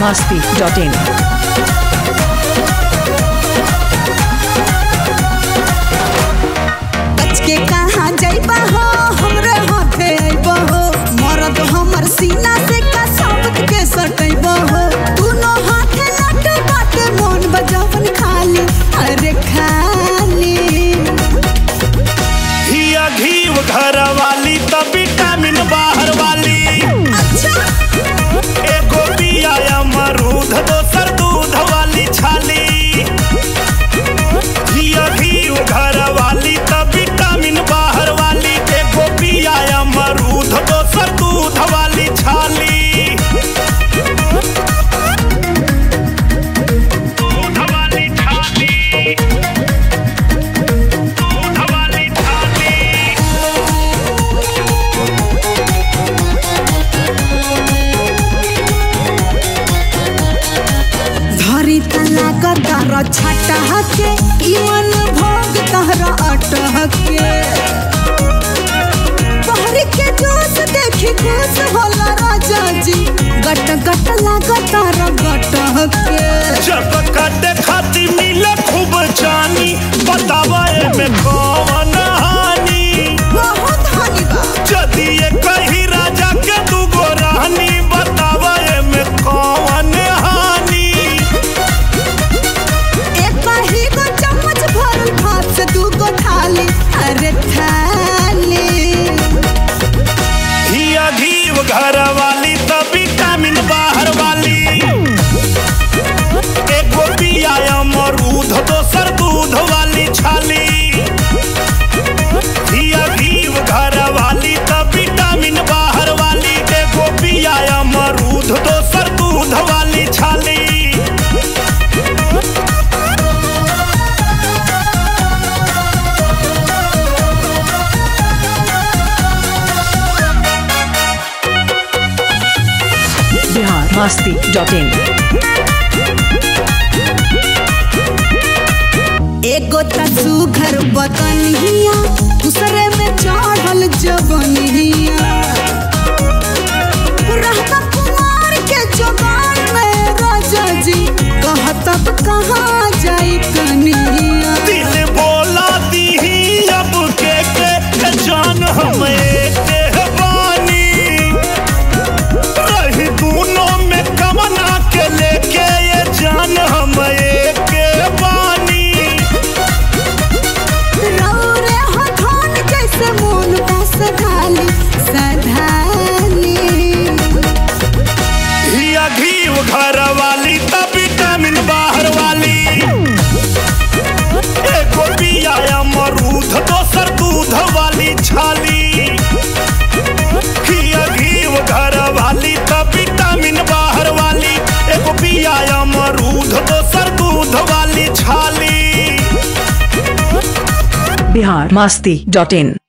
masti.in. बच के कहाँ जाइबा हो हमरे हाथे आइबा हो मरद हमर सीना से का शब्द के सटैबा हो दुनो हाथे लट बाटे मोन बजावन खाली अरे खाली हिया घीव घर वाली त विटामिन बाहर वाली अच्छा एगो पिया अमरूद दोसर दूध वाली छाली हिया घीव घर वाली त विटामिन बाहर वाली एगो पिया अमरूद दोसर दूध वाली छाली दूध वाली छाली दूध वाली छाली धरी तना कतार छाटा हके इमन भोग तहरा अटह के पहर के जोश देखी खुश होला राजा जी गट गट लागतार गटह के जब काटे खाती मिले खूब जानी बतावा में कौन हानि बहुत हानि बा यदि ये कही राजा के दूगो रानी बतावा में कौन हानि एक ही गो चम्मच भरल भात से दू गो थाली अरे थाली हिया घीव घर वाली त विटामिन बाहर वाली एगो पिया अमरूद दोसर दूध वाली छाली हिया घीव घर वाली त विटामिन बाहर वाली एगो पिया अमरूद दोसर दूध वाली छाली Bihar masti.in. एगो तसू घर बकनिया दूसरे में चढ़ल जवनिया रहता कुमार के जवान में राजा जी कहतब कहाँ जाई कनिया दिल बोला दी अब के के के जान हम एक बानी रही दोनों में कमना के लेके ये जान हम एक बानी रौरे हथौन जैसे मोन का सधाली सधाली हिया घीव घर वाली त विटामिन बाहर वाली एगो पिया अमरूद दोसर दूध वाली छाली हिया घीव घर वाली त विटामिन बाहर वाली एगो पिया अमरूद दोसर दूध वाली छाली Bihar masti.in.